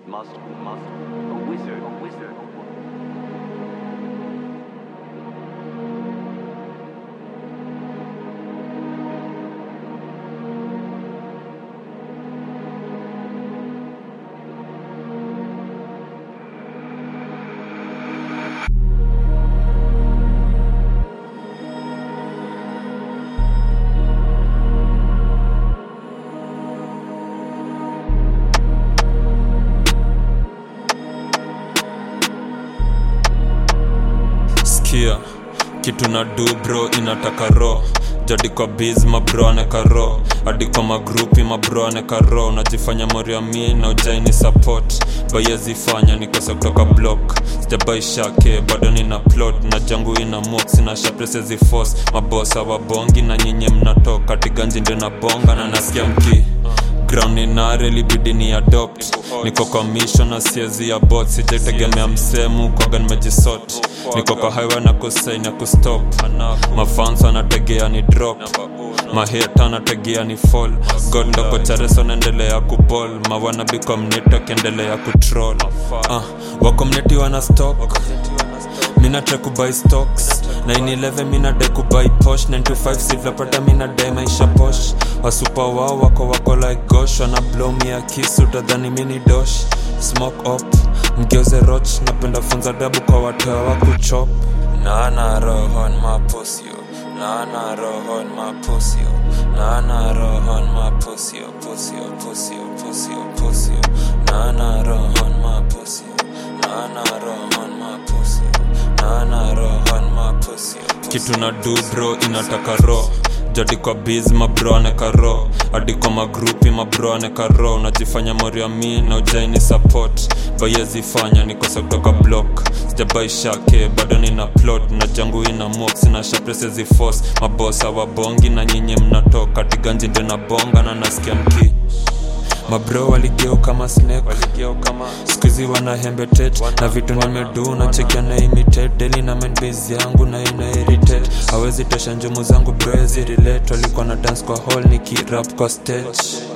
must, must, a wizard, a wizard. skia kitu na du bro inataka ro jadi kwa biz mabro aneka ro hadi kwa magrupi mabro aneka ro unajifanya moriami na ujaini support bayezifanya nikose kutoka block sijabaishake bado nina plot na jangu ina mox na shapresezi force mabosa wabongi na nyinyi mnatoka tiganji ndio na bonga na nasikia mki ground ninare libidi ni adopt niko kwa mission na siezi ya bot sijaitegemea msemu kwaga nimejisot niko kwa highway na kusain ya kustop mafans anategea ni drop maheta anategea ni fall god ndoko chareso naendelea kubol mawanabi community akiendelea kutroll uh, wakomneti wana stock mina try kubuy stocks 911 mina dai kubuy posh 925 silverpata mina dai maisha posh wasupa wao wako wako like gosh wana blow me a kiss utadhani mini dosh smoke up mgeuze roch napenda funza dabu kwa watoa wa kuchop nana rohon mapusio nana rohon mapusio nana rohon mapusio pusio pusio pusio pusio nana rohon mapusio nana rohon mapusio nana rohon mapusio kitu na du bro inataka ro jadi kwa biz mabro aneka ro hadi kwa magrupi mabro aneka ro unajifanya moriami na ujaini support bayezifanya nikose kutoka block sijabaishake bado nina plot na jangu ina mox na shapresezi force mabosa wabongi na nyinyi mnatoka tiganji ndio na bonga na nasikia mki mabro waligeo kama snake skuizi wana hembetet na vitu nimedu na chekia na imitate deli na menbase yangu na ina irritate hawezi tosha njumu zangu broezi relate walikuwa na dance kwa hall nikirap kwa stage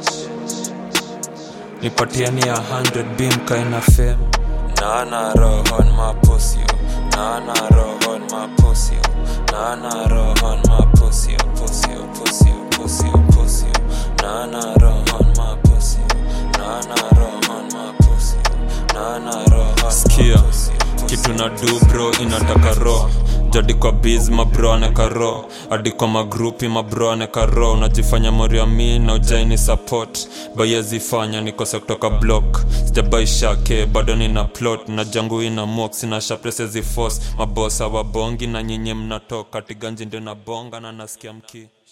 nipatiani ya 100 bim kaina fem nana rohon mapusio nana rohon mapusio nana rohon mapusio pusio pusio pusio pusio nana rohon mapusio nana rohon mapusio nana rohon skia kitu na du bro inataka ro jadi kwa biz mabro aneka ro hadi kwa magrupi mabro aneka ro unajifanya moriami na ujaini support bayezifanya nikose kutoka block sijabaishake bado nina plot na jangu ina mox na shapresezi force mabosa wabongi na nyinyi mnatoka tiganji ndio na bonga na nasikia mki